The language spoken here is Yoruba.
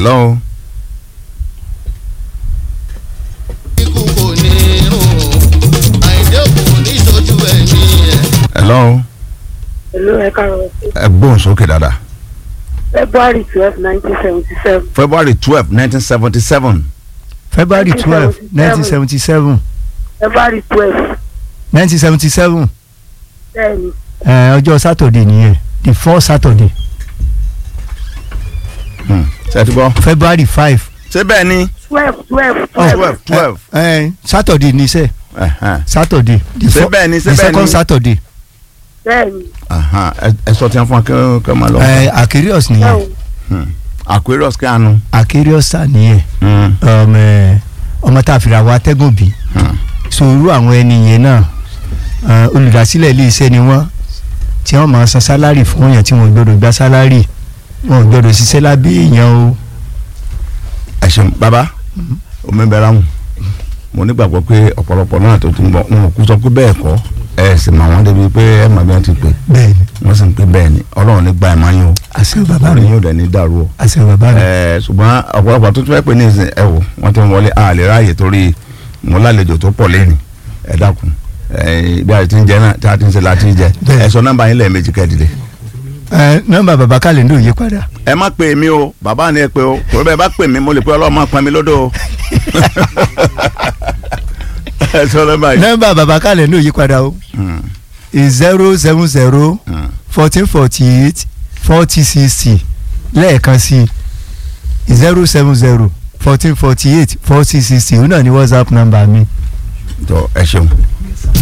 hello ikú kò ní rùn àìdé kò ní sojú ẹ̀mí ẹ̀. hello Hello, ẹ káàárọ̀ sí. ẹ gbóhùn sókè dáadáa February twelve nineteen seventy seven. february twelve nineteen seventy seven february twelve nineteen seventy seven February twelve nineteen seventy seven bẹ́ẹ̀ni ọjọ́ saturday nìyẹn the fourth saturday ṣe ti gbọ́ february five ṣé bẹ́ẹ̀ ni twelve twelve twelve twelve ẹ saturday ní sẹ́ ẹ̀hẹ́n. saturday the Ṣé four- bẹ́ẹ̀ ni, ṣé the bẹ́ẹ̀ second ni? saturday bẹ́ẹ̀ni Aha, ẹ- ẹ sọ tí wọn fún wa kí wọn kí wọn máa lọ. ẹ aquarius nìyẹn bẹ́ẹ̀ni aquarius kí àánú. aquarius sà nìyẹn ọmọ ẹ, ọmọ tá a fìrà wá atẹ́gùn bí sòrú àwọn ẹni yẹn náà ẹ, olùdásílẹ̀ ilé iṣẹ́ ni wọ́n tí wọ́n máa san sálárì fún èèyàn tí wọ́n gbọ́dọ̀ gba sálárì wọ́n gbọ́dọ̀ ṣiṣẹ́ lábẹ́ èèyàn o. ẹ ṣeun bàbá omi bẹ̀rẹ̀ àwọn mo nígbàgbọ́ pé ọ̀pọ̀lọpọ̀ náà tó tún bọ̀ wọn kú sọ pé bẹ́ẹ̀ kọ́ ẹ sì mọ̀ wọ́n débi pé ẹ mọ̀ bí wọ́n ti pè bẹ́ẹ̀ni wọ́n sì ń pè bẹ́ẹ̀ ni ọlọ́run ní gba ẹ̀ máa yín o àṣẹ bàbá ọ̀rọ̀ mi yín ò dẹ̀ ní dàrú o. àṣẹ bàbá mi. ẹ ṣùgbọ́n ọ̀pọ̀lọpọ̀ tó tún fẹ́ pè ní ìsìn ẹ wò wọ́n ti ń wọlé a lè ráàyè torí mo lálejò tó pọ̀ lẹ́nu ẹ dákun ẹ bí a ti ń jẹ náà tí a ti ń ṣe la ti ń jẹ Bẹ́ẹ̀. ẹ sọ nọ́mbà yín lẹ́ẹ̀mejì kẹ́ẹ̀dìdẹ. ẹ nọ́mbà bàbá kàlẹ́ndò yí padà ẹ má pè mí o bàbá ni ẹ pè o torí bẹ́ẹ̀ bá pè mí mo lè pé ọlọ́run máa pọn mi lódò o. ẹ sọ nọ́mbà yìí. nọ́mbà bàbá kàlẹ́ndò yí padà o Mm, zero seven zero mm. fourteen forty eight forty sixty lẹ́ẹ̀kan sí zero seven zero fourteen forty eight forty sixty òun náà ni whatsapp nọ́mbà mi. tọ ẹ ṣeun